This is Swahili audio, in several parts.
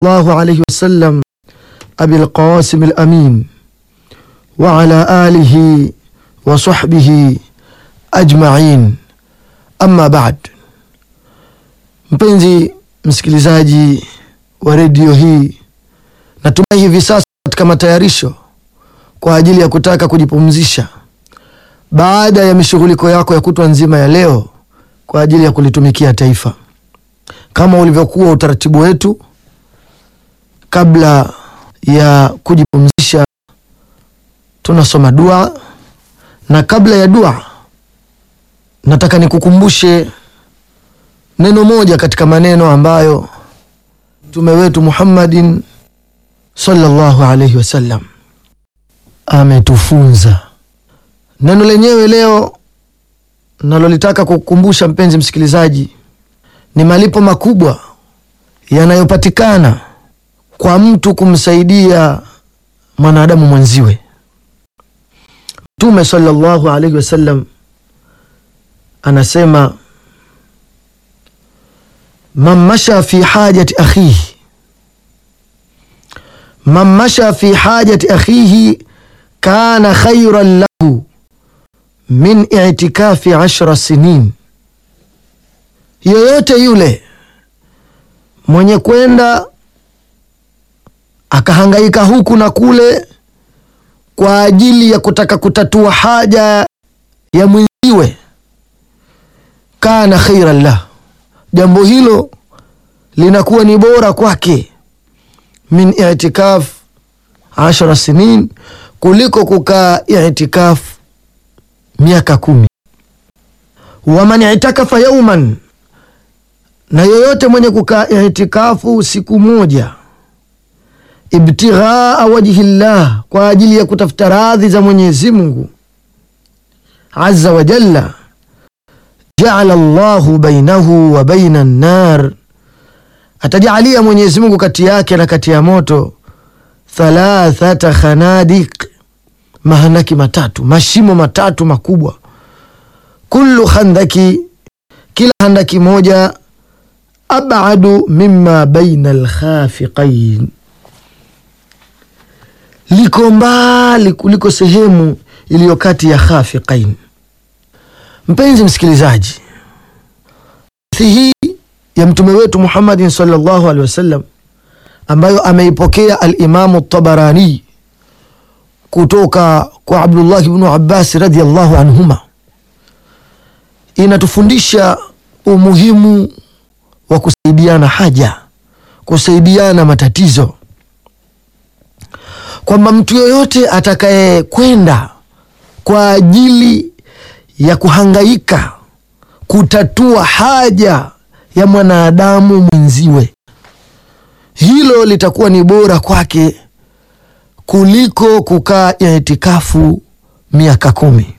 الله عليه وسلم أبي القاسم الأمين وعلى آله وصحبه أجمعين أما بعد mpenzi msikilizaji wa redio hii natumai hivi sasa katika matayarisho kwa ajili ya kutaka kujipumzisha baada ya mishughuliko yako ya kutwa nzima ya leo kwa ajili ya kulitumikia taifa kama ulivyokuwa utaratibu wetu kabla ya kujipumzisha tunasoma dua na kabla ya dua nataka nikukumbushe neno moja katika maneno ambayo mtume wetu Muhammadin sallallahu alaihi wasallam ametufunza. Neno lenyewe leo nalolitaka kukukumbusha mpenzi msikilizaji ni malipo makubwa yanayopatikana kwa mtu kumsaidia mwanadamu mwenziwe. Mtume sallallahu alaihi wasallam anasema man masha fi hajati akhihi man masha fi hajati akhihi kana khairan lahu min itikafi ashra sinin, yoyote yule mwenye kwenda akahangaika huku na kule kwa ajili ya kutaka kutatua haja ya mwenziwe, kana khairan lahu jambo hilo linakuwa ni bora kwake min itikaf ashara sinin, kuliko kukaa itikaf miaka kumi. Waman itakafa yauman, na yoyote mwenye kukaa itikafu siku moja, ibtighaa wajhi llah, kwa ajili ya kutafuta radhi za Mwenyezi Mungu azza wa jalla jaala llahu bainahu wa baina nnar, atajalia Mwenyezi Mungu kati yake na kati ya moto thalathata khanadiq, mahandaki matatu, mashimo matatu makubwa. Kullu khandaki, kila handaki moja, abadu mimma baina alkhafiqain, liko mbali kuliko sehemu iliyo kati ya khafiqain. Mpenzi msikilizaji, hadithi hii ya mtume wetu Muhammadin sallallahu alaihi wasallam ambayo ameipokea Alimamu Tabarani kutoka kwa Abdullah ibnu Abbas radhiallahu anhuma, inatufundisha umuhimu wa kusaidiana haja, kusaidiana matatizo, kwamba mtu yoyote atakaye kwenda kwa ajili ya kuhangaika kutatua haja ya mwanadamu mwenziwe, hilo litakuwa ni bora kwake kuliko kukaa itikafu miaka kumi.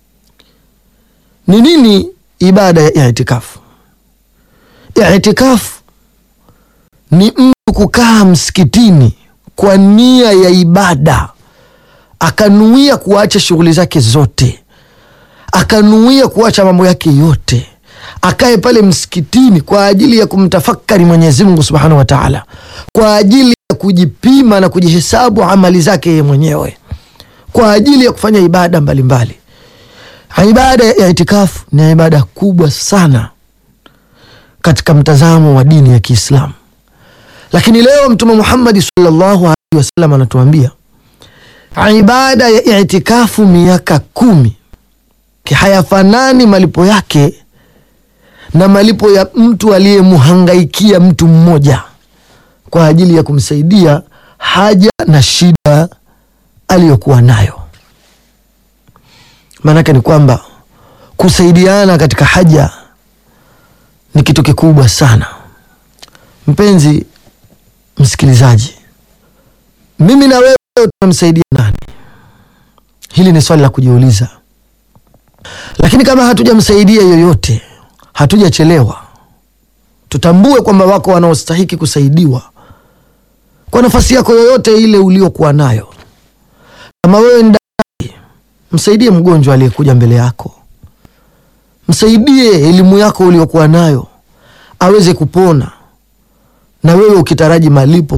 Ni nini ibada ya itikafu? Itikafu ni mtu kukaa msikitini kwa nia ya ibada, akanuia kuacha shughuli zake zote akanuia kuacha mambo yake yote, akae pale msikitini kwa ajili ya kumtafakari Mwenyezi Mungu Subhanahu wa Ta'ala, kwa ajili ya kujipima na kujihesabu amali zake yeye mwenyewe, kwa ajili ya kufanya ibada mbalimbali mbali. Ibada ya itikafu ni ibada kubwa sana katika mtazamo wa dini ya Kiislamu, lakini leo Mtume Muhammad sallallahu alaihi wasallam anatuambia ibada ya itikafu miaka kumi hayafanani malipo yake na malipo ya mtu aliyemhangaikia mtu mmoja kwa ajili ya kumsaidia haja na shida aliyokuwa nayo. Maanake ni kwamba kusaidiana katika haja ni kitu kikubwa sana. Mpenzi msikilizaji, mimi na wewe tunamsaidia nani? Hili ni swali la kujiuliza lakini kama hatujamsaidia yoyote, hatujachelewa. Tutambue kwamba wako wanaostahiki kusaidiwa kwa nafasi yako yoyote ile uliokuwa nayo. Kama wewe ni daktari, msaidie mgonjwa aliyekuja mbele yako, msaidie elimu yako uliokuwa nayo aweze kupona. na wewe ukitaraji malipo